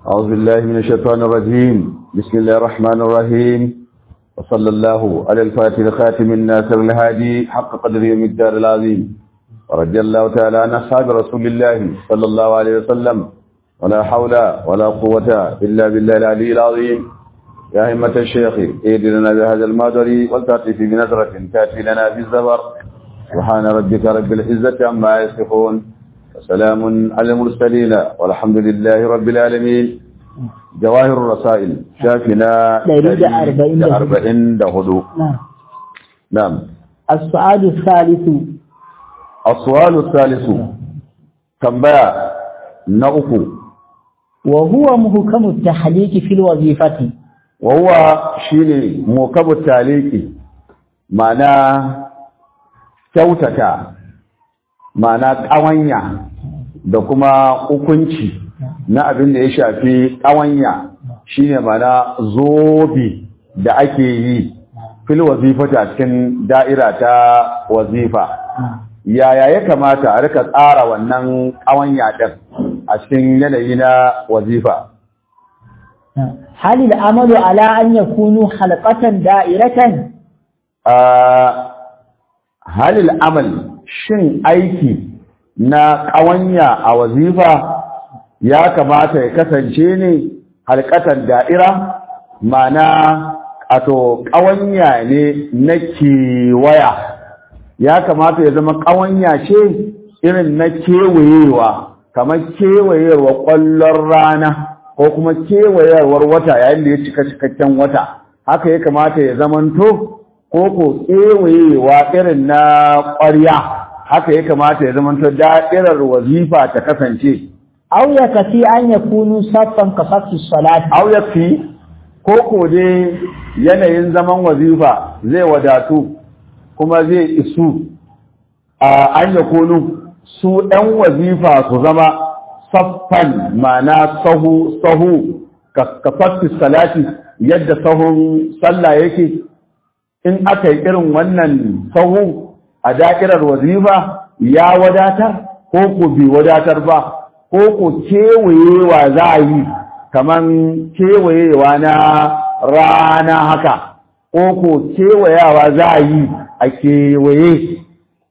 أعوذ بالله من الشيطان الرجيم بسم الله الرحمن الرحيم وصلى الله على الفاتح الخاتم الناصر الهادي حق قدره من الدار العظيم ورضي الله تعالى عن أصحاب رسول الله صلى الله عليه وسلم ولا حول ولا قوة إلا بالله العلي العظيم يا همة الشيخ اهدنا بهذا المادري والتأتي في بنظرة تأتي لنا في الزبر سبحان ربك رب العزة عما يصفون وسلام على المرسلين والحمد لله رب العالمين جواهر الرسائل شافنا دليل أربعين دهدو. أربعين دهدو نعم نعم السؤال الثالث السؤال الثالث تنبأ نأكو وهو محكم التحليق في الوظيفة وهو شيني موكب التاليكي معناه kyautata ma'ana ƙawanya da kuma hukunci na abin da ya shafi ƙawanya shine ma'ana zobe da ake yi fil wazifata cikin da'ira ta wazifa yaya ya kamata a rika tsara wannan ƙawanya ɗin a cikin yanayi na wazifa هل العمل على أن يكونوا حلقة دائرة a halil amal shin aiki na ƙawanya a wazifa ya kamata ya kasance ne halkatan da'ira mana ato ƙawanya ne na kewaya ya kamata ya zama ƙawanya ce irin na kewayewa kamar kewayewar ƙwallon rana ko kuma kewayewar wata yayin da ya cika cikakken wata haka ya kamata ya zamanto ko ko kewayewa irin na ƙwarya haka ya kamata ya zamanto da'irar wazifa ta kasance أو يكفي أن يكونوا صفا كصف الصلاة au yafi ko ko dai yanayin zaman wazifa zai wadatu kuma zai isu a an yakunu su ɗan wazifa su zama saffan ma'ana sahu sahu ka saffi salati yadda sahun sallah yake in aka yi irin wannan sahu a da'irar wazifa ya wadatar ko ko bai wadatar ba ko ko kewayewa za a yi kaman kewayewa na rana haka ko ko kewayawa za a yi a kewaye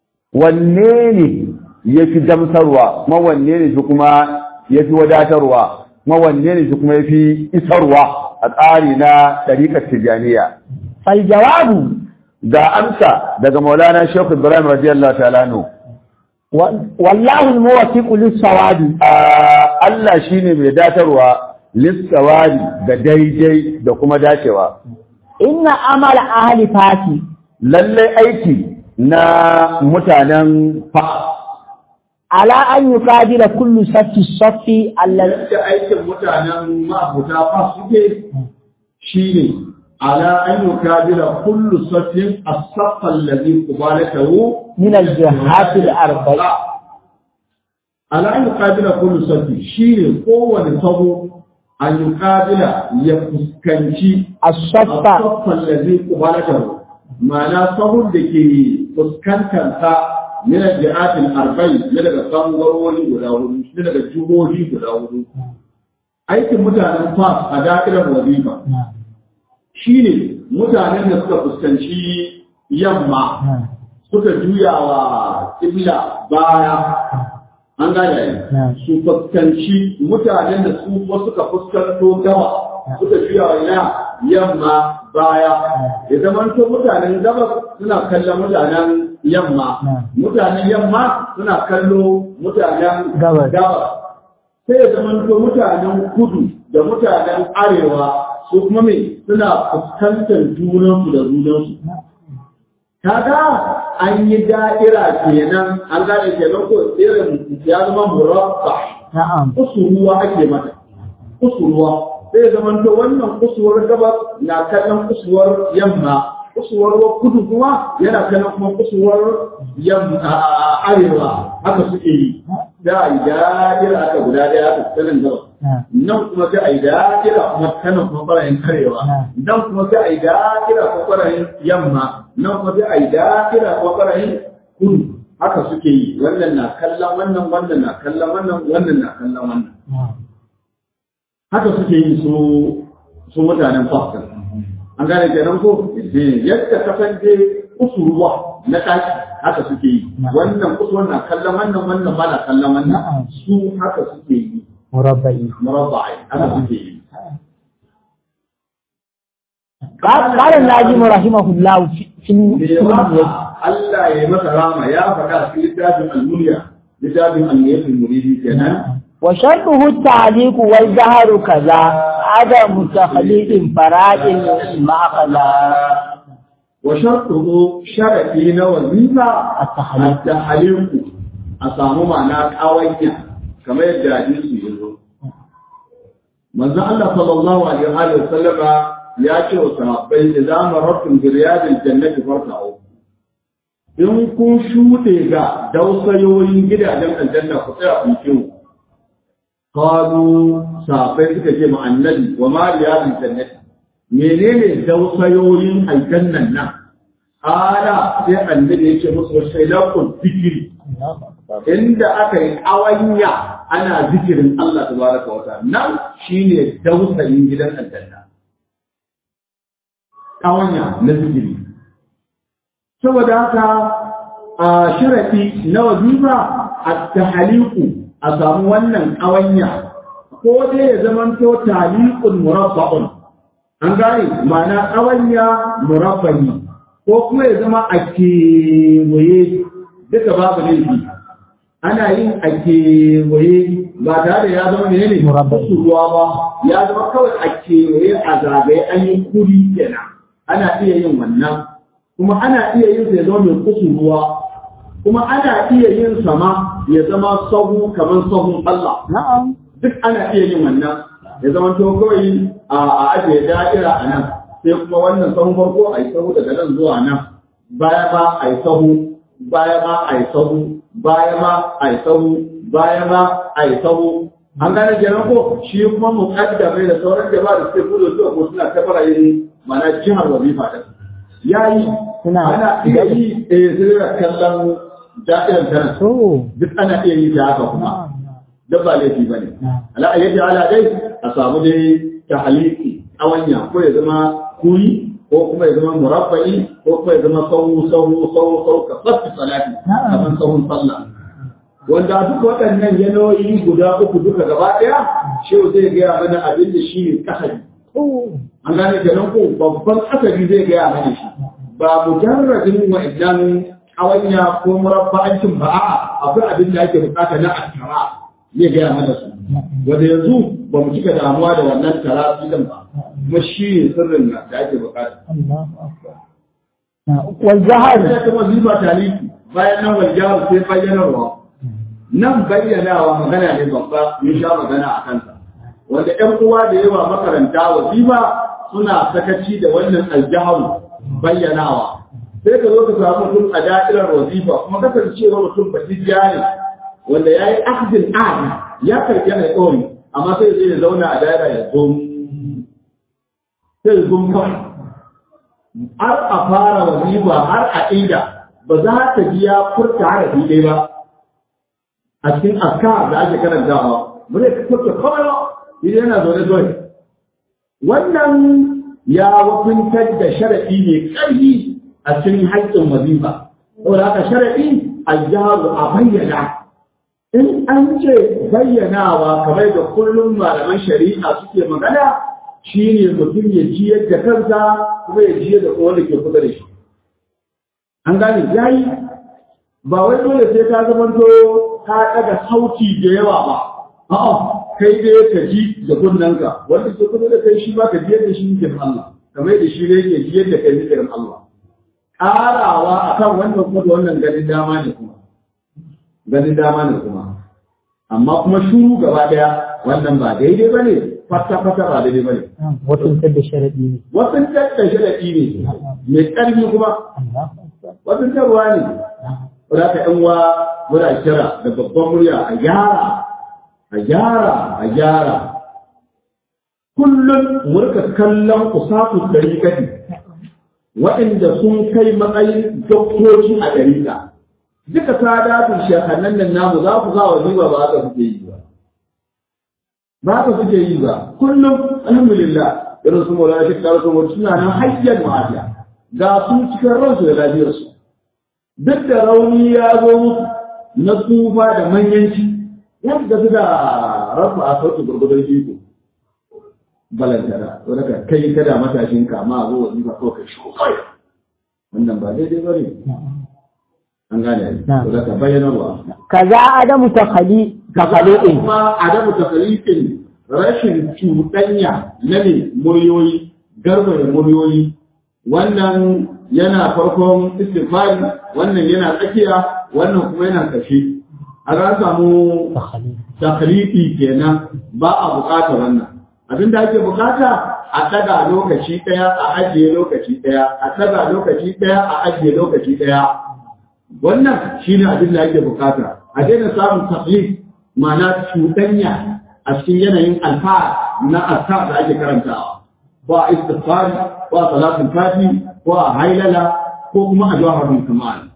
wanne ne ya fi damsarwa ma wanne ne shi kuma ya fi wadatarwa ma wanne ne shi kuma ya fi isarwa a tsari na ɗariƙar tijjaniya فالجواب ga amsa daga maulana shekhu ibrahim radiyallahu ta'ala anhu و- والله الموفق للصواب a Allah shine mai datarwa lissawari da daidai da kuma dacewa إن عمل أهل فاتي lalle aiki na mutanen fa على أن يقابل كل صف الصف الذي yadda aikin mutanen ma'abuta fa suke shine ala an yukabila kullu safin as-saff alladhi qubalatahu من الجهات الأربع ala an yuqabila kullu safi shine kowane sabo an yuqabila ya fuskanci الصف as-saffan ladhi qubalatahu ma'ana sahun da ke fuskantar ta min al-jihat al-arba'i min daga bangarori guda hudu min daga jihohi guda hudu aikin mutanen fas a dakilar wazifa shine mutanen da suka fuskanci yamma suka juya wa ƙibla baya an gane Na'am. su fuskanci mutanen da su kuma suka fuskanto gaba suka juya wa ina yamma baya ya zama to mutanen gaba suna kallon mutanen yamma Na'am. mutanen yamma suna kallo mutanen Gabas. gabas sai ya zama to mutanen kudu da mutanen arewa su kuma me suna fuskantar junansu da junansu kaga an yi da'ira kenan an gane kenan ko irin ya zama murabba نعم kusuruwa ake mata kusuruwa sai ya zama to wannan kusuwar gabas na kallon kusuwar yamma kusuwar kudu kuma yana kallon kuma kusuwar yamma a- arewa haka suke yi da a yi da'ira aka guda daya aka kallon gabas نعم nan kuma sai a yi da'ira kuma kanan kuma ɓarayin karewa nan kuma sai a yi da'ira kuma ɓarayin yamma nan kuma sai a yi da'ira kuma ɓarayin kudu haka suke yi wannan na kallon wannan wannan na kallon wannan wannan na kallon wannan نعم haka suke yi su su mutanen Pakistan an gane kenan ko yadda kasance kusurwa na ɗaki haka suke yi wannan kusurwa na kallon wannan wannan ba na kallon wannan su haka suke yi مربعي murabba'i haka suke yi قال قال الناجم رحمه الله في في me في yasa Allah ya yi masa rama ya faɗa a cikin littafin al-mulya littafin al-mulyatul muridi kenan وشرطه التعليق والجهر كذا عدم تخليط فراد مع خلا wa shartuhu sharadi na wazifa التحليق at-tahliqu a samu ma'ana kawanya kamar yadda hadisi ya zo manzo Allah sallallahu alaihi wa sallama ya ce wa sahabbai idan marartum bi riyadil jannati farta'u in kun shuɗe ga dausayoyin gidajen aljanna ku tsaya ku kiwo qalu sahabbai suka ce ma annabi wa ma riyadil jannati menene dausayoyin aljannan nan ala sai annabi ya ce musu shailakun zikiri inda aka yi awanya ana zikirin Allah tabaraka wa ta'ala nan shine dausayin gidan aljanna awanya na zikiri saboda haka a sharafi na wazifa at-tahliqu a samu wannan awanya ko dai ya zamanto taliqun murabba'un an gane ma'ana awanya murabba'i ko kuma ya zama a kewaye duka babu laifi ana yin a kewaye ba tare da ya zama ne ne Murabba'i. ruwa ba ya zama kawai a kewaye a zagaye an yi kuri kenan ana iya yin wannan kuma ana iya yin sai zama mai kusurwa kuma ana iya yin sama ya zama sahu kamar sahun Allah نعم duk ana iya yin wannan ya zama to kawai a a ajiye da'ira a nan sai kuma wannan sahun farko a yi sahu daga nan zuwa nan baya ma a yi sahu baya ma a yi sahu baya ma a yi sahu baya ma a yi sahu an gane kenan ko shi kuma muqaddamai da sauran jama'a da suke gudu zuwa ko suna tabara yin mana jihar wazifa din yayi Suna- ana iya yi eh sai kallon da'irar tana so duk ana iya yi da haka kuma نعم duk ba laifi ba ne. نعم Ala ayyadi ala dai a samu dai ta haliki awanya ko ya zama kuri ko kuma ya zama murabba'i ko kuma ya zama sahu sahu sahu sahu ka fasti salati Na'am. kamar sahun sallah. Wanda duk waɗannan yanayi guda uku duka gaba ɗaya shehu zai gaya mana abin da shi ne kasari. أوه. An gane kenan ko babban kasari zai gaya mana shi. Ba mujarradin wa'annan awanya ko murabba'ancin ba a'a akwai abin da ake bukata na askara zai gaya mana su. wanda yanzu ba mu cika damuwa da wannan tarafi din ba kuma shi ne sirrin da ake bukata الله أكبر نعم. والجهر sai kuma ziba taliki bayan nan waljaru sai bayyanarwa nan bayyanawa magana ne babba mun sha magana a kansa wanda ƴan uwa da yawa makaranta wazifa suna sakaci da wannan aljaharu bayyanawa sai ka zo ka samu mutum a da'irar wazifa kuma kasancewa mutum batijja ne wanda ya yi akhdin ahdi ya karɓi yana ɗori amma sai zai zauna a da'ira ya zo sai zo kawai har a fara wazifa har a ida ba za ta ji ya furta harafi ɗaya ba a cikin askar da ake karantawa ba zai furta kawai ba idan yana zaune zaune wannan ya wakuntar da sharaɗi mai ƙarfi a cikin haƙƙin wazifa saboda haka sharaɗi a jaru a bayyana in an ce bayyanawa kamar da kullum malaman shari'a suke magana shine mutum ya ji yadda kansa kuma ya ji yadda wanda ke kusa da shi an gane yayi ba wai dole sai ka zamanto ka ɗaga sauti da yawa ba a'a kai dai ka ji da kunnanka wanda ke kusa da kai shi ba ka ji yadda shi yake Allah kamar da shi ne yake ji yadda kai zikirin Allah ƙarawa akan wannan kuma da wannan ganin dama ne kuma ganin dama ne kuma amma kuma shuru gaba daya wannan ba daidai bane fata fata ba daidai bane wasu da sharaɗi ne wasu tattar sharaɗi ne mai ƙarfi kuma الله أكبر wasu tarwa ne wadda ka ɗan wa muna kira da babban murya a gyara a gyara a gyara kullum murka kallon usatu ɗari kadi waɗanda sun kai matsayin doktoci a ɗarika duka sadatun shekannan nan namu za ku za wa zuwa ba haka kuke yi ba ba ka suke yi ba kullum alhamdulillah irin su mola shi kar su suna nan hayyan ma'afiya ga su cikin ransu da lafiyarsu duk da rauni ya zo musu na tsufa da manyanci yadda su da rafa a sauƙi gurgudun iko balantana wanda ka kai kada matashin kama a zo wazifa ko kai shi kawai wannan ba daidai ba ne an gane ne wanda ka bayyana wa kaza adamu takhali takhaliqin kuma adamu takhaliqin rashin cuɗanya na ne muryoyi garba da muryoyi wannan yana farkon istighfari wannan yana tsakiya wannan kuma yana ƙarshe a za samu takhaliqi kenan ba a bukata wannan abin da ake bukata a daga lokaci ɗaya a ajiye lokaci ɗaya a daga lokaci ɗaya a ajiye lokaci ɗaya wannan shine abin da ake bukata a daina samun taklif ma'ana cuɗanya a cikin yanayin alfa na aska da ake karantawa ko a istighfari ko a salatul fati ko a hailala ko kuma a jawharul kamal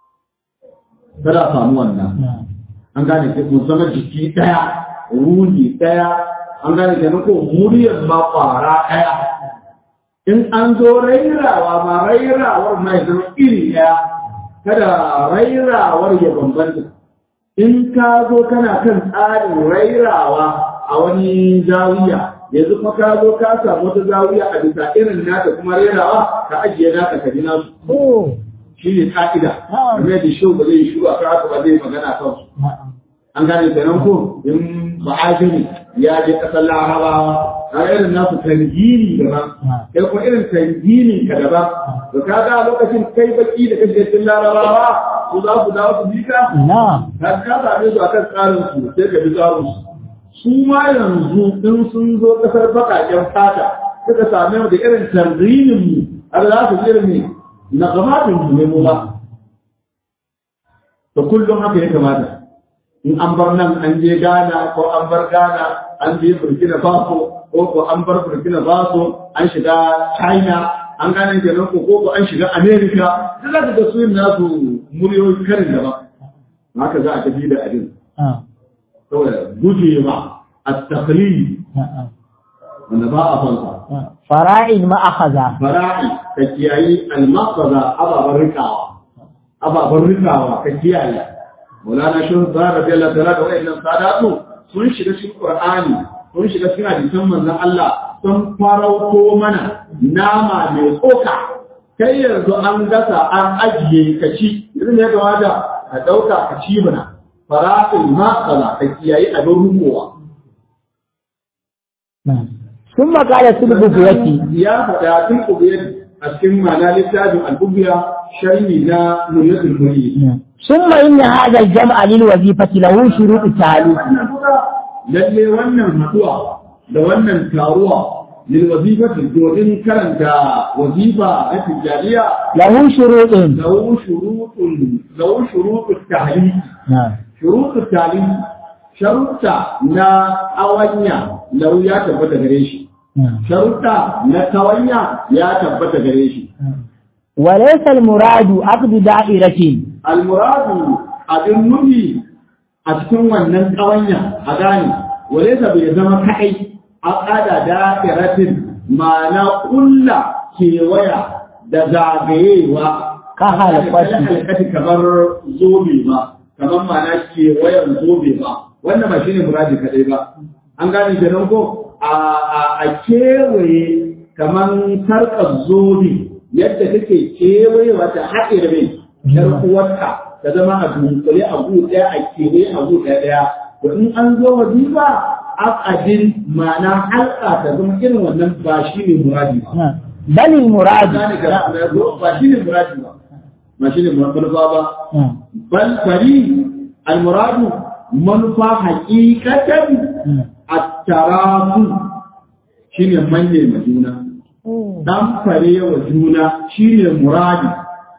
kada a samu wannan an gane ke mun zama jiki ɗaya ruhi ɗaya an gane ke ko muryar ma kwara ɗaya in an zo rairawa ma rairawar ma ya zama iri ɗaya kada rairawar ya bambanta in ka zo kana kan tsarin rairawa a wani zawiya yanzu kuma ka zo ka samu wata zawiya a bisa irin naka kuma rairawa ka ajiye naka ka ji nasu shi ne ka'ida kamar yadda shi ba zai shiru a kan haka ba zai magana kan su an gane kenan ko in ba'ajiri ya je kasar larabawa a irin nasu tangini daban kai kuma irin tangini ka daban to ka ga lokacin kai baki da kashe cikin larabawa su za su dawo su bi ka ka ka same su akan tsarin su sai ka bi tsarin su su ma yanzu in sun zo kasar bakaken fata suka same mu da irin tanginin mu har za su irin ne na gamatin mu ne mu ba to kullum haka ya kamata in an bar nan an je Ghana ko an bar Ghana an je Burkina Faso ko ko an bar Burkina Faso an shiga China an gane kenan ko ko an shiga America duk da da su nasu muryoyi karin da ba haka za a tafi da abin saboda guje ma at-taqlid wanda ba a fansa fara'in ma akhadha fara'i ka kiyayi al-maqaza ababan rikawa ababan rikawa ka kiyaye Maulana Shehu Zahra radiyallahu ta'ala da wayannan sadatu sun shiga cikin Qur'ani sun shiga cikin hadisan manzon Allah sun farauto mana nama mai tsoka kai yanzu an gasa an ajiye ka ci yanzu ne ga wada ka dauka ka ci mana fara'il ma kala ka kiyayi abin rumowa ثم قال سلب بيتي ya faɗa tun kubiyar a cikin ma'ana littafin al-bubiya sharhi na nuriyatul murid ثم إن هذا الجمع للوظيفة له شروط التعليم lalle wannan haduwa da wannan taruwa lil wazifati domin karanta wazifa na tijariya له شروط lahu shurutun lahu shurutut tahlil نعم shurutut tahlil sharuta na awanya lahu ya tabbata gare shi نعم sharuta na tawanya ya tabbata gare shi وليس المراد عقد دائرة almuradu abin nufi a cikin wannan ƙawanya a gane wale ta bai zama kai a ƙada da'iratin ma'ana ƙulla kewaya da zagayewa Ka halakwaci. نعم. بل المراد gane ga ba shi ne muradi ba ba shi ne manufa ba نعم. bal fari almuradu manufa haƙiƙatan نعم. at-tarafu shine manne ma juna dan fare wa juna shine muradi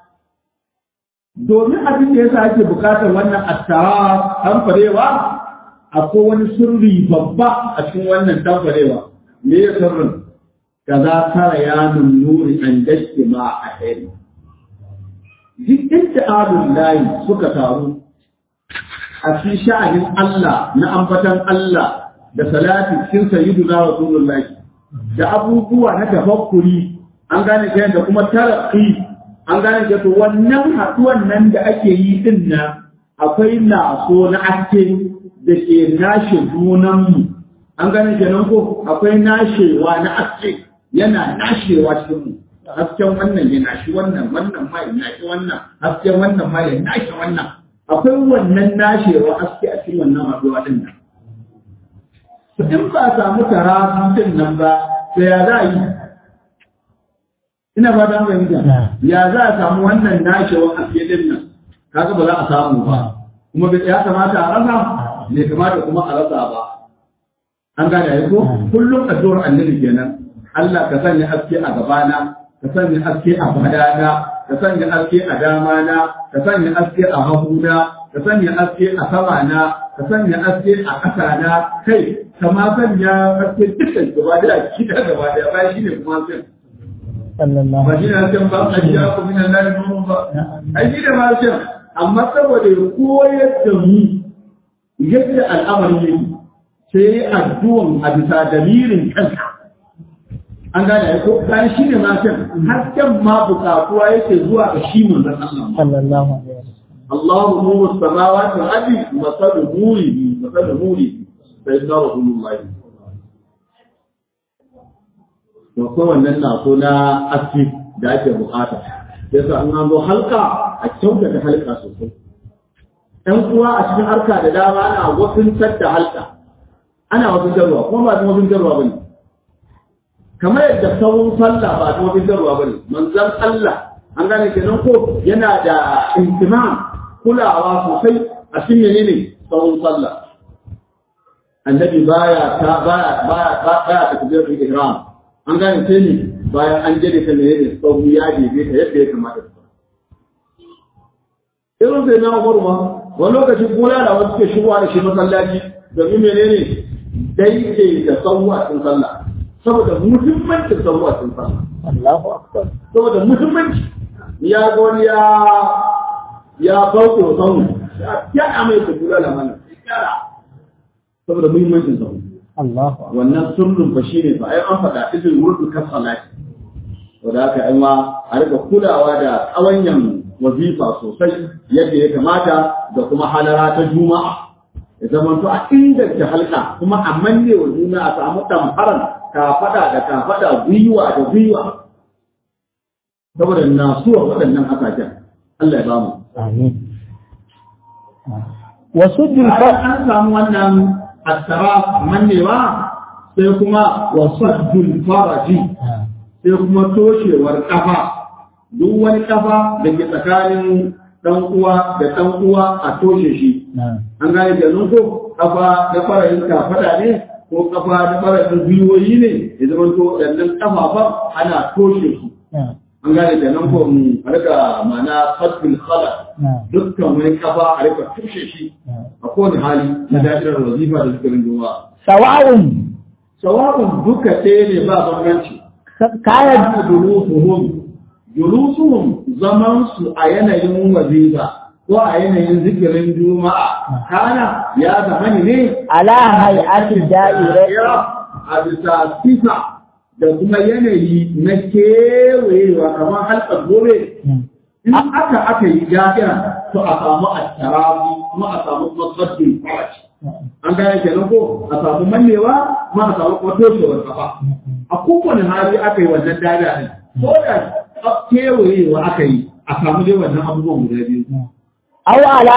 domin abin da yasa ake bukatar wannan attara dan farewa akwai wani sirri babba a cikin wannan dan farewa me ya sirrin kaza tara ya nuri an dashi ma a heri duk inda adun layi suka taru a cikin sha'anin Allah na ambatan Allah da salati cikin sayyiduna rasulullahi da abubuwa na tafakkuri an gane ke da kuma taraqi an gane ke to wannan haduwan nan da ake yi din nan akwai naso na aske da ke nashe junanmu an gane ke nan ko akwai nashewa na aske yana nashewa cikin mu hasken wannan ya nashi wannan wannan ma ya nashi wannan hasken wannan ma ya nashi wannan akwai wannan nashewa aske a cikin wannan haduwa din nan in ba a samu tarafi din nan ba sai ya za a yi ina ba ta fahimta ya za a samu wannan nashewan aske din nan kaga ba za a samu ba kuma bai ya kamata a rasa bai kamata kuma a rasa ba an gane ya ko kullum addu'ar annabi kenan Allah ka sanya aske a gabana ka sanya aske a badana ka sanya aske a damana ka sanya aske a haguna ka sanya aske a samana ka sanya aske a ƙasana kai kama sanya aske dukkan gaba da kida gaba da ba shi ne kuma sai sallallahu ba shi ne hasken ba a jiya ku min Allah da nuru ba ai shi da hasken amma saboda ya koyar da mu yadda al'amari yake sai ya addu'an a bisa damirin kansa an gane ya ko bayan shi ne hasken hasken ma bukatuwa yake zuwa ga shi manzon Allah sallallahu alaihi wasallam الله نور السماوات والارض مثل نوره مثل نوره سيدنا رسول الله to ko wannan na so na aski da ake bukata sai sa an zo halka a kyautata halka sosai ɗan uwa a cikin harka da dama ana wasuntar da halka ana wasuntarwa kuma ba wasuntarwa ba ne kamar yadda sauran sallah ba wasuntarwa ba ne manzan Allah an gane kenan ko yana da intimam kulawa sosai a cikin menene sauran sallah annabi baya ta baya baya baya takbirul ihram an gane sai ne bayan an jade ta menene sauru ya debe ta yadda ya kamata irin sai na Umar ma wani lokaci kula da wasu ke shigowa da shi masallaci domin menene daidai da sauwa cikin sallah saboda muhimmancin sauwa cikin sallah Allahu akbar saboda muhimmanci ya ga wani ya ya bauke wa saunu ya amai da kula da mana saboda muhimmancin saunu Allahu akbar wannan sirrin fa shine fa ai an faɗa izin wurin ka salati to da haka ai ma a rika kulawa da tsawanyan wazifa sosai yadda ya kamata da kuma halara ta juma'a ya zama to a inganta halka kuma a manne wa juna a samu tamfaran kafada da kafada gwiwa da gwiwa saboda nasuwa waɗannan hasashen Allah ya bamu amin wasuddul bayan fa an samu wannan asara mannewa sai kuma wasaddul faraji sai kuma toshewar kafa duk wani kafa da ke tsakanin dan uwa da dan uwa a toshe shi an gane da ko kafa da farayin kafada ne ko kafa da farayin gwiwoyi ne ya zama to waɗannan kafafan ana toshe su an gane da nan ko mu a rika ma'ana fasbil khala dukkan wani kafa a rika toshe shi a kowane hali na da'irar wazifa da zikirin juma'a sawa'un sawa'un duka ɗaya ne ba bambanci kana kana julusuhum julusuhum zaman su a yanayin wazifa ko a yanayin zikirin juma'a kana ya zama ne ala hay'ati da'ira a bisa sifa da kuma yanayi na kewayewa kamar halkar gobe in aka aka yi da'ira to a samu attarafi kuma a samu masaddin farashi an gane kenan ko a samu mannewa kuma a samu kuma toshewar kafa a kowane hali aka yi wannan dada ne ko da kewayewa aka yi a samu dai wannan abubuwan guda biyu aw ala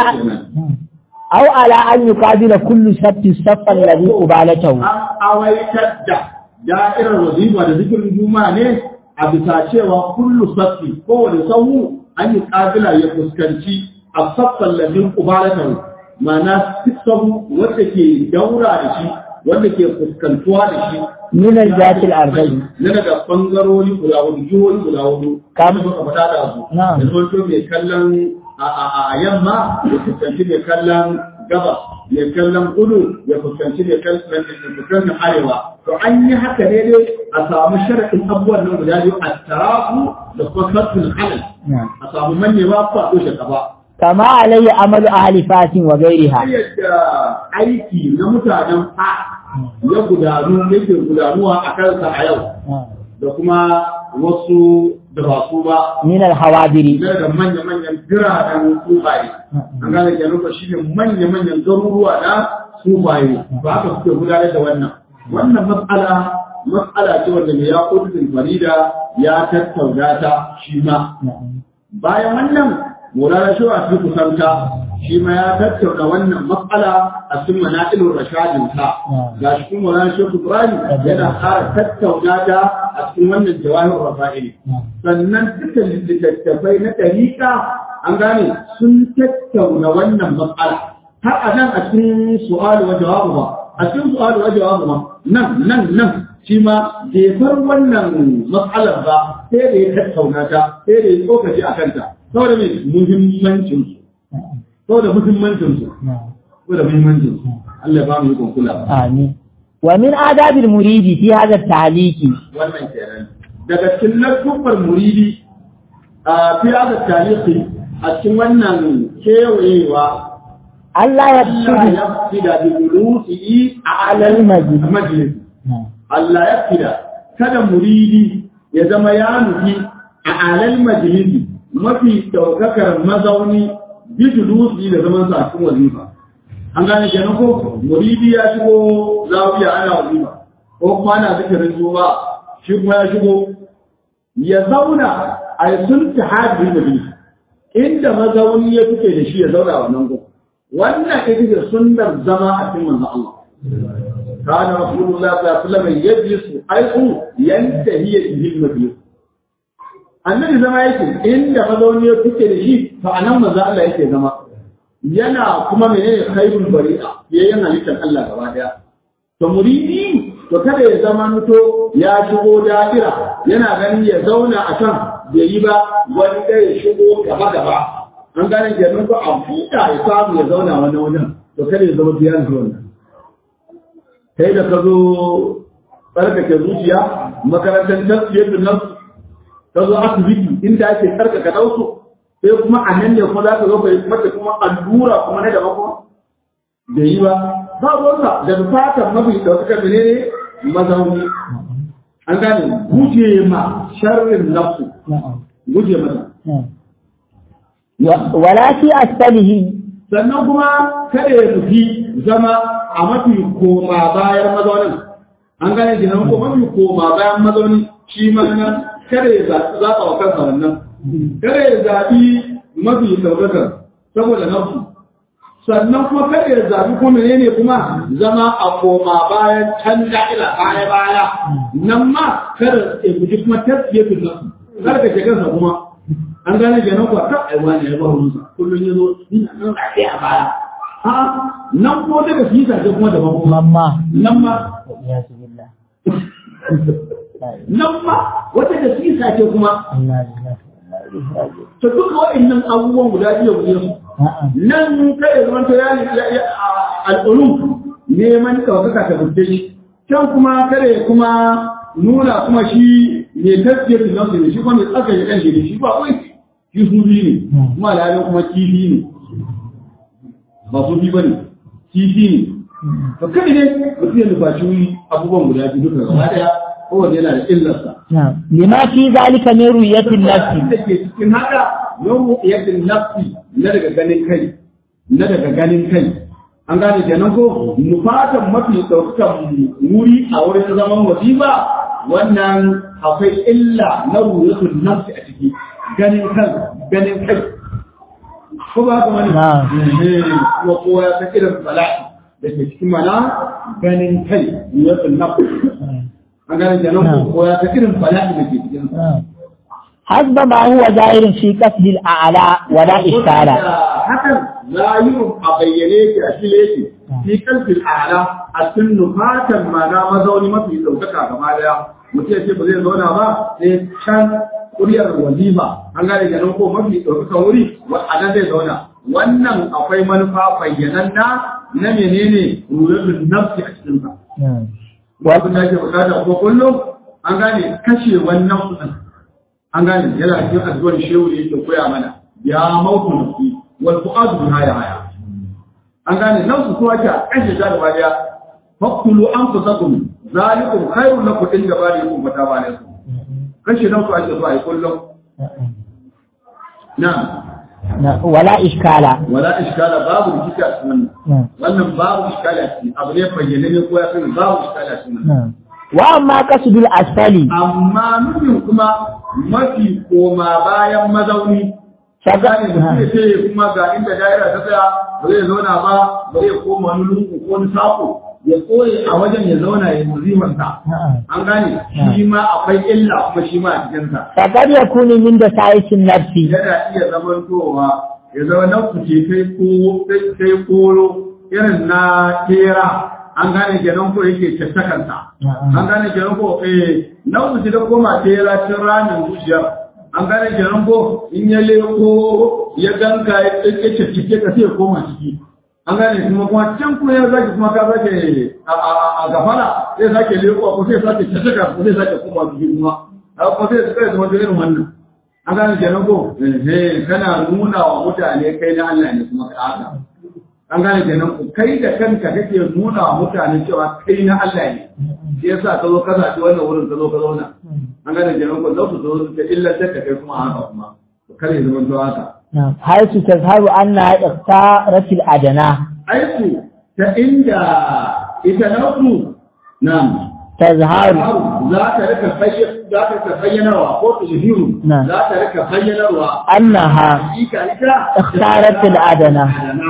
aw ala an yuqabila kullu sabti saffan ladhi ubalatahu an awaitar da da'irar wazifa da zikirin juma'a ne a bisa cewa kullu saffi kowane sahu an yi kabila ya fuskanci a saffan ladin ubalatahu ma'ana sahu wanda ke daura da shi wanda ke fuskantuwa da shi min al-jati al-arba'i na daga bangarori guda hudu jihohi guda hudu Kam- kamar muka faɗa da su Na'am. da zonto mai kallon a a a yamma ya fuskanci mai kallon gabas mai kallon kudu ya fuskanci mai kallon mai fuskanci arewa to an yi haka ne dai a samu sharaɗin abubuwan nan guda biyu a tarafu da kuma kasfin halal a samu mannewa ko a ɗoshe gaba kama alayhi amalu ahli fatin wa ghairiha yadda aiki na mutanen fa ya gudanu yake gudanuwa a kansa a yau da kuma wasu da ba su ba min al-hawadiri na da manya-manyan biranen tsufaye an gane kenan ko shi ne manya-manyan garuruwa na tsufaye ba haka suke gudanar da wannan wannan matsala matsala ce wanda mai ya kudin farida ya tattauna ta shi ma bayan wannan Maulana Shehu a cikin kusanta shi ma ya tattauna wannan matsala a cikin manaqilur rashadin ta ga shi kuma Maulana Shehu Ibrahim yana ƙara tattauna ta a cikin wannan jawahir rafa'ili sannan dukkan littattafai na ɗariƙa an gane sun tattauna wannan matsala har a nan a cikin su'alu wa jawabu ba a cikin su'alu wa jawabu ba nan nan nan shi ma bai bar wannan matsalar ba sai da ya tattauna ta sai da ya tsokaci a kanta saboda mai muhimmancin su saboda muhimmancin su saboda muhimmancin su Allah ya ba mu yi kula amin wa min adabil muridi fi hadha at-ta'liqi wannan kenan daga cikin ladubbar muridi a fi hada tarihi a cikin wannan kewayewa Allah ya Allah tudu ya fi da bulusi a alal majid majalis Allah ya fida kada muridi ya zama ya nufi a alal majalisi mafi daukakar mazauni bijulusi da zaman sa a cikin wazifa an gane kenan ko muridi ya shigo zawiya ana wazifa ko kuma ana zikirin zuwa shi kuma ya shigo ya zauna a yi sun ta hajji majalisi inda mazauni ya fice da shi ya zauna a wannan gun wannan ita ce sunnar zama a cikin manzon Allah كان رسول الله صلى الله عليه وسلم يجلس حيث ينتهي به المجلس annabi zama yake inda mazauni ya fice da shi to anan maza Allah yake zama yana kuma menene khairul bari'a yayin halittar Allah gaba daya to muridi to kada ya zama muto ya shigo da'ira yana ganin ya zauna a kan bai yi ba wani da ya shigo gaba gaba an gane kenan ko a fuka ya samu ya zauna wani wajen to kada ya zama biyan zuwa kai da ka zo tsarkake zuciya makarantar tasfiyar da nafsu ka zo asibiti inda ake tsarkaka dausu sai kuma a nan ne kuma za ka zo ka yi mata kuma allura kuma na daban kuma da yi ba ba ruwansa da bukatar mafi ɗaukakar da ne mazauni an gane guje ma sharrin nafsu guje mata wala fi asfalihi sannan kuma kada ya nufi zama a mafi koma bayan mazaunin an gane kenan ko mafi koma bayan mazaunin shi ma nan kada ya zaɓi zaɓa wa kansa wannan kada ya zaɓi mafi ɗaukakar saboda nafsu sannan kuma kada ya zaɓi kuma menene kuma zama a koma bayan can da'ila baya baya nan ma kada ya guji kuma tasfiyatul nafsu kada ka shiga kansa kuma an gane kenan kuwa ta aiwa ne ya ba hunsa kullum ya zo ina nan rafi a baya a nan ko daga su yi sace kuma da mako mamma nan ma ya su billah nan ma wata da su yi sace kuma Allah ya ta duka wa'annan abubuwan guda biyu guda su a'a nan kai ya zama ta yani al'ulum neman ɗaukaka ta gudde shi can kuma kare kuma nuna kuma shi ne tafiyar da nasu ne shi kuma mai tsaka ya kanshi ne shi ba wai shi su biyu ne kuma alhalin kuma kifi ne ba su biyu ba ne kifi ne to kai ne mutum ya nufaci wuri abubuwan guda biyu duka gaba daya kowanne yana da illarsa na'am lima fi zalika min ru'yatin nafsi da ke cikin haka yau yadda nafsi na daga ganin kai na daga ganin kai an gane kenan ko nufatan mafi ɗaukakan wuri a wurin zaman wasifa wannan akwai illa na ruyatul nafsi a ciki ganin kan ganin kai ko ba haka wani Na'am. Eh, kuma kowa ya san irin bala'i da ke cikin mana ganin kai ruyatul nafsi an gane kenan ko kowa ya san irin bala'i da ke cikin sa حسب ما هو ظاهر في قصد الأعلى ولا إشكال hakan zahirin a bayyane yake a fili yake fi kalfin ala a cikin nufatan mana mazauni mafi ɗaukaka gaba daya mutum ya ce ba zai zauna ba sai can kuryar wazifa an gane ganin ko mafi ɗaukaka wuri a nan zai zauna wannan akwai manufa bayyananna na menene rurrubin nafsi a cikin sa abin da ake bukata ko kullum an gane kashe wannan kuɗin an gane yana cikin addu'ar shehu ne yake koya mana ya mautu nafsi wal fu'adu biha ya haya an gane nan su kuma ake kashe ta gaba daya fakulu anfusakum zalikum khairun lakum inda barikum wa taba alaikum kashi nan ku ake so ai kullum na'am na wala iskala wala iskala babu rikici a cikin wannan wannan babu iskala a cikin abu ne bayyane ne ko ya sani babu iskala a cikin wannan wa amma kasudul asfali amma nufin kuma mafi koma bayan mazauni Shaga- Shaga ne mutum ya ce kuma ga inda daira ta tsaya ba zai zauna ba ba zai koma wani lungu ko wani sako ya koye a wajen ya zauna ya muzimarsa an gane shi ma akwai illa kuma shi ma a cikinsa fakad yakunu min da sa'isin nafsi yana iya zamantowa ya zama na kuce sai ko sai koro irin na tera an gane kenan ko yake cattakansa an gane kenan ko eh na kuce da koma tera cin ramin zuciyar an gane kenan ko in ya leko ya ganka ya tsaye cike ka sai ya koma ciki an gane kuma kuma can kuma ya zaki kuma ka zake a gafara zai sake leko ko sai sake cattaka ko sai sake koma ciki kuma ko sai sai zama irin wannan an gane kenan ko eh kana nuna wa mutane kai na Allah ne kuma ka haka an gane kenan ko kai da kanka kake nuna wa mutane cewa kai na Allah ne shi yasa ka zo ka zaɓi wannan wurin ka zo ka zauna an gane kenan ko lokacin zo ka illantar da kai kuma haka kuma kare zaman to haka haisu tazharu anna iqtaratil adana aiku ta inda ita nasu nan tazharu za ta rika bayyana za ta rika bayyanawa ko tuzhiru Na'am. za ta rika bayyanarwa annaha hakika ita ikhtaratil adana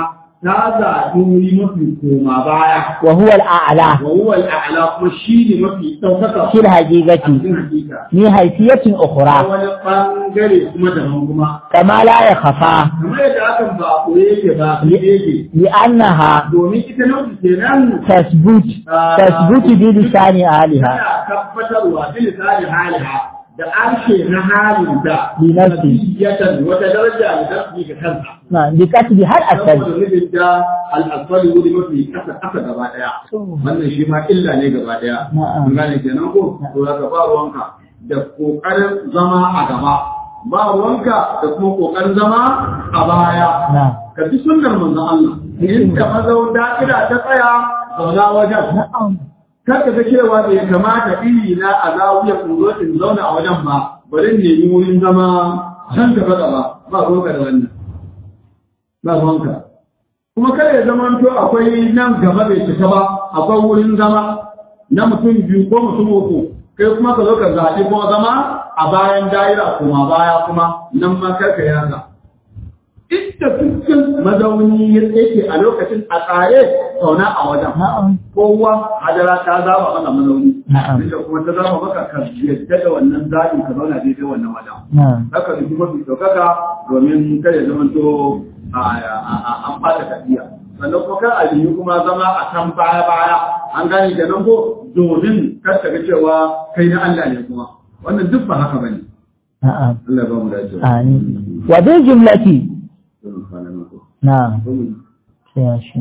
ta zaɓi wuri mafi koma baya wa huwa al-a'la wa huwa al-a'la kuma shi ne mafi ɗaukaka fil a haqiqati cikin hakika ni hayfiyatin ta ukhra wani ɓangare kuma daban kuma kama la yakhfa kamar yadda akan ba a koye yake ba a koye yake li annaha domin ita nau'i kenan tasbut tasbut bi lisani aliha tana tabbatarwa bi lisani haliha da arshe na halin da Li nafsi. nafsiyatan wata daraja da nafsi ga kansa na bi kasbi har asal saboda nufin da al'asfali wuri mafi kasa kasa gaba daya wannan shi ma illa ne gaba daya Na'am. an gane kenan ko to zaka ba ruwanka da kokarin zama a gaba ba ruwanka da kuma kokarin zama a baya na ka bi sunnar manzon Allah inda mazaun da'ira ta tsaya zauna wajen na'am kar ka ga cewa bai kamata iri na a zawiyar in zo in zauna a wajen ba bari in nemi wurin zama can gaba gaba ba ruwanka da wannan ba ruwanka kuma kada ya zama to akwai nan gaba bai cika ba akwai wurin zama na mutum biyu ko mutum uku kai kuma ka zo ka zaɓi kuma zama a bayan daira kuma baya kuma nan ma karka yaza inda dukkan mazauni ya yake a lokacin a tsare zauna a wajen na'am kowa hadara ta zaba maka mazauni Na'am. inda kuma ta zaba maka ka yadda da wannan zaɓin ka zauna daidai wannan wajen na'am haka da kuma su ɗaukaka domin kada ya zama to an ɓata tafiya sannan kuma kar a yi kuma zama a kan baya baya an gane kenan ko domin kar ka ga cewa kai na Allah ne kuma wannan duk ba haka bane na'am Allah ba mu dace amin wa bil jumlati na'am sai shi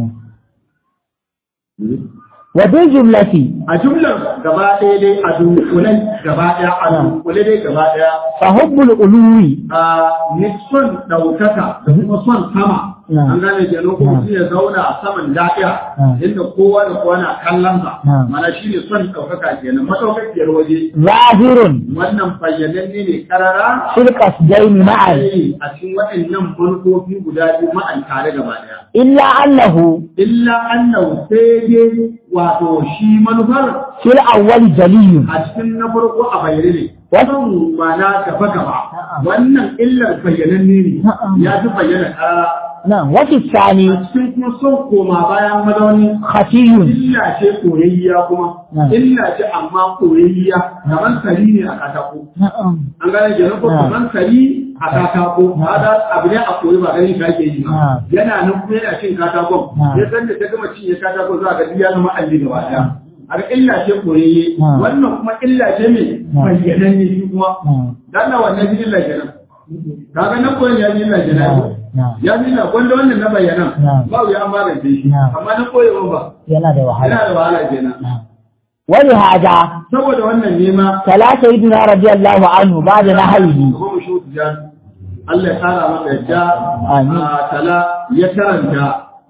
wa bil jumlati a jumlar gaba ɗaya dai a dunkulai gaba ɗaya a dunkule dai gaba ɗaya fa hubbul uluwi a ni son ɗaukaka da kuma son sama Na. an gane ke ko mutum ya zauna a saman lafiya Na. inda kowa da kowa na kallon sa Na. mana shi ne son ɗaukaka kenan madaukakiyar waje zahirun wannan bayyananne ne karara fil qasdaini ma'an sai a cikin waɗannan manufofi guda biyu ma'an tare gaba ɗaya illa annahu illa annahu sai dai wato shi manufar fil awwal jaliyun a cikin na farko a bayyane ne Wasu- wannan mana gaba gaba Na'am. wannan illar bayyananne ne Na'am. ya fi bayyana karara na'am wa fi thani a cikin kuma son koma bayan mazauni khafiyun illa ce koyayya kuma Na'am. illa ce amma koyayya kamar sari ne a katako na'am an gane kenan ko Na'am. kamar sari a katako hada abu ne a koyi ba ganin shi ake yi ba Na'am. yana nan kuma yana cin katakon Na'am. ya san da ta gama cinye katako za ga ya zama alli gaba daya a ga illa ce koyayye Na'am. wannan kuma illa ce mai Na'am. bayyananne shi kuma na'am dan na wannan illa kenan kaga nan koyon ya yi illa kenan na'am ya fi na wanda wannan na bayyana Na'am. ba ya magance shi Na'am. amma na koyewa ba yana da wahala yana da wahala kenan wani hada saboda wannan nema tala sayyidina radiyallahu anhu ba'da nahyihi ko mu shi tijan Allah ya kara maka yadda Amin. a tala ya karanta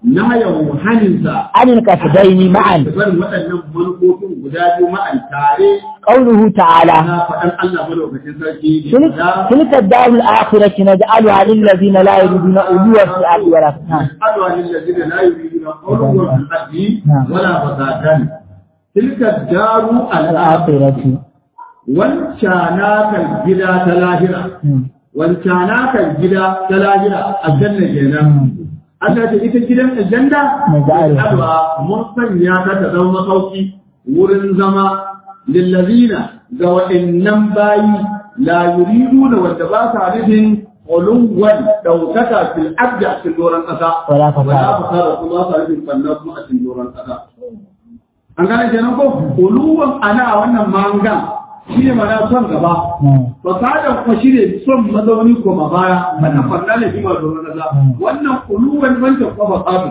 nahayahu haninsa عن القصدين معا barin waɗannan manufofin guda biyu ma'an tare قوله تعالى na faɗan Allah madaukakin sarki تلك, da تلك الدار الآخرة نجعلها للذين لا يريدون علوا في الأرض ولا فسادا أدوى للذين لا يريدون قولوا في الأرض ولا فسادا تلك الدار الآخرة الآخرة wancanaka gida ta lahira wancanaka gida ta lahira aljanna kenan Allah ta ita gidan aljanna Naja'alha. adwa mun sanya ta ta zama masauki wurin zama lillazina ga waɗannan bayi la yuriduna wanda ba sa nufin ulumwan daukaka fil abda a cikin doron ƙasa Wala fasada. wala fasada kuma ba sa nufin fanna kuma a cikin doron ƙasa an gane kenan ko uluwan ana a wannan mangan shi ne mana son gaba fasadan kuma shi ne son mazauni koma baya wannan fanna ne shi ma doron ƙasa wannan uluwan wancan kuma fasadu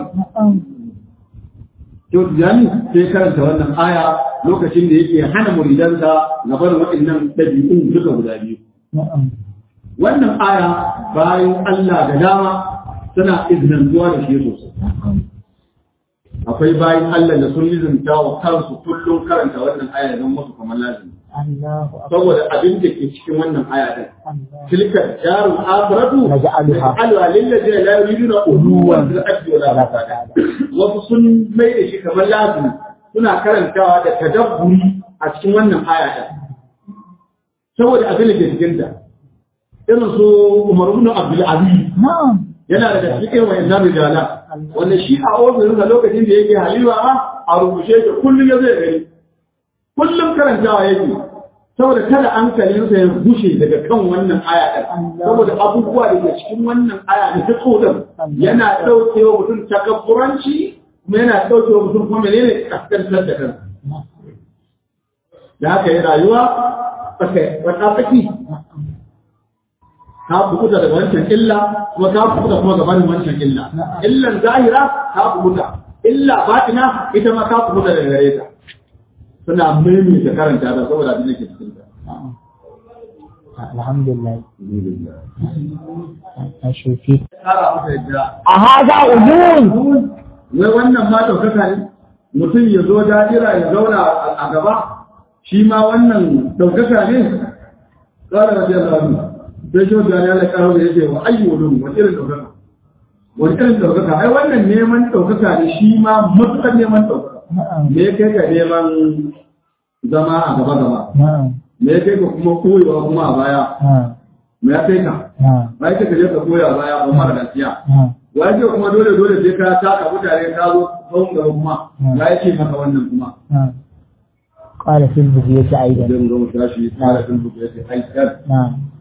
Yau Tijjani sai karanta wannan aya lokacin da yake hana muridansa na barin waɗannan ɗabi'un duka guda biyu. Wannan aya bayan Allah da dama suna iznantuwa da shi sosai. Akwai bayan Allah da sun lizinta wa kansu kullum karanta wannan aya don musu kamar lazimi. الله أكبر Saboda abin da ke cikin wannan aya ɗin. تلك الدار الآخرة نجعلها. نجعلها للذين لا يريدون علوا في الأرض ولا فسادا wasu sun mai da shi kamar lazimi suna karantawa da tadabburi a cikin wannan aya ɗin saboda abin da ke cikin ta irin su Umar ibn Abdul Aziz نعم yana daga cikin wayannan rijala wanda shi a ofishin sa lokacin da yake haliwa ma a rubuce shi kullum ya zai gani kullum karantawa yake saboda kada hankalinsa ya gushe daga kan wannan aya ɗin saboda abubuwa da ke cikin wannan aya da ta tsodan yana ɗaukewa mutum takabburanci kuma yana ɗaukewa mutum kuma menene kaskantar da kansa da haka yi rayuwa wata tsaki ka fukuta daga wancan illa kuma ka fukuta kuma gabanin wancan illa illan zahira ka fukuta illa batina ita ma ka fukuta daga gare ta suna maimaita karanta da saboda abin da ke cikin ta الحمد لله أشوفي kara masa yadda أهذا أذون wai wannan ma ɗaukaka ne mutum ya zo dajira ya zauna a gaba shi ma wannan ɗaukaka ne ƙara da jiyar zaru sai shi wajen ya laƙa da ya ce wa ayyu wani wani irin ɗaukaka wani irin ɗaukaka ai wannan neman ɗaukaka ne shi ma matuƙar neman ɗaukaka نعم me ya kai ka neman zama a gaba gaba نعم me ya kai ka kuma koyewa kuma a baya نعم me ya kai ka نعم ba ya kai ka je ka koya a baya ba mara gaskiya نعم waje kuma dole dole sai ka taka mutane ka zo tsawon gaba kuma ya yake maka wannan kuma نعم قال في البقية أيضا zai mu zo mu tashi tsara sun buga yake aikar نعم